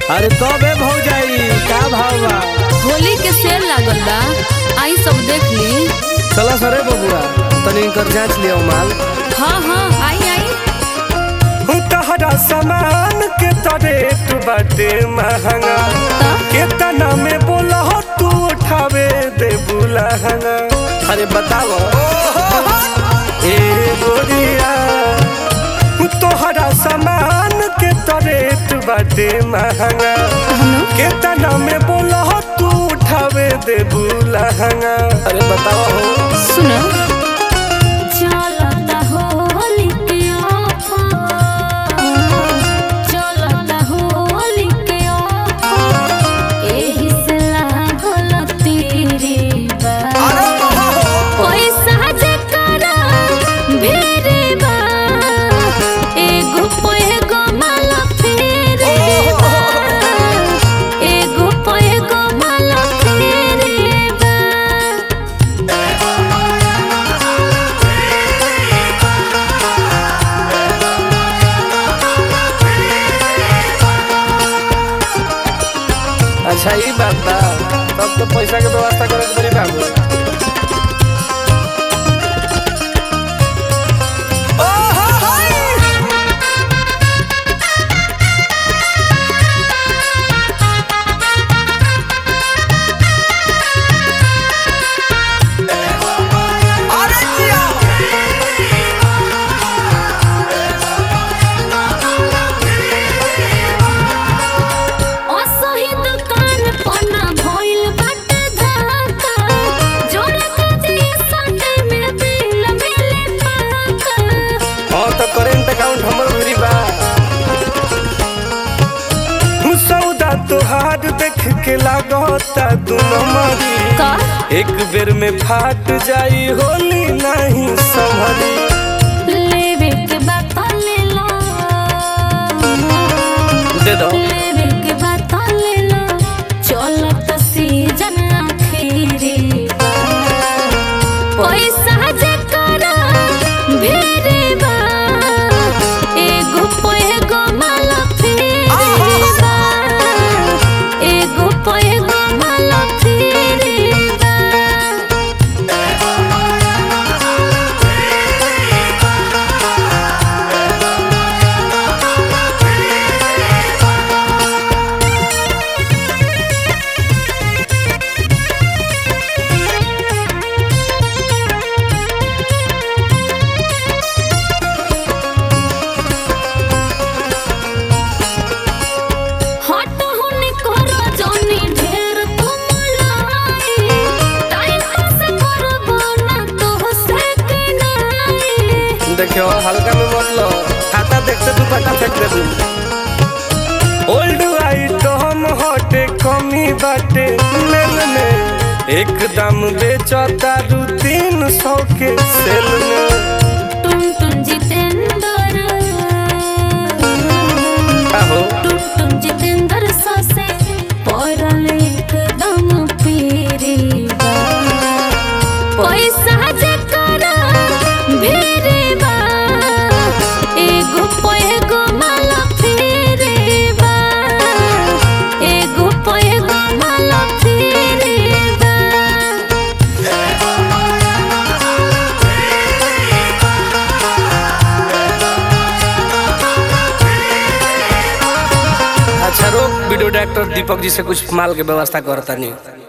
अरे कबे भौजाई का भाव बा होली के सेल लागल बा आई सब देख ली चला सरे बबुआ तनी कर जांच लियो माल हाँ हाँ आई आई तहरा सामान के तरेट बाटे महंगा केतना में बोला तू उठावे दे बुलहंगा अरे बताओ ए गोरिया तोहरा सामान के तरेट बाटे महंगा केतना में बोला तू उठावे दे बुलहंगा अरे बताओ हो सुनो चलता होली के ऑफर चलता होली के ऑफर एही से लागल तेरे बा पैसा जे करा भेरे बा एगो पे एगो माला फेरे बा एगो पे एगो माला फेरे बा अच्छा ई बात बा तब तो पैसा के व्यवस्था करे के पड़ी बाबू असही दुकान पना भइल बाटे धक्का जोरे काजे संडे में बिल मिले पाका हाँ तो करेंट अकाउंट हमर भरी बा सौदा तोहार देख के लागता दोनों मारी का एक बेर में फाट जाई होली नहीं संभली लेवे के बात ले लो दे दो लेवे के बात ले लो चलत सीजन आखिरी बा पैसा जे करा भेरे बा एगो पे एगो माला फेरे बा एगो पे एगो माला फेरे बा हट होने करो जोनी ढेर तुम लाई टाइम पास करबो ना तो से के नाई देखियो हल्का में मत लो खाता देखते तू पटा फेंक दे तू ओल्ड आइटम हटे कमी बाटे मेल में एकदम बेचता दू तीन सौ के सेल में टुन टुन जितेंद्र आहो टुन टुन जितेंद्र ससे पड़ल एकदम पीरी बा पैसा जे करा भेरे बा एगो पे एगो माला फेरे बा एगो पे एगो माला फेरे बा अच्छा रोक वीडियो डायरेक्टर दीपक जी से कुछ माल के व्यवस्था करता नहीं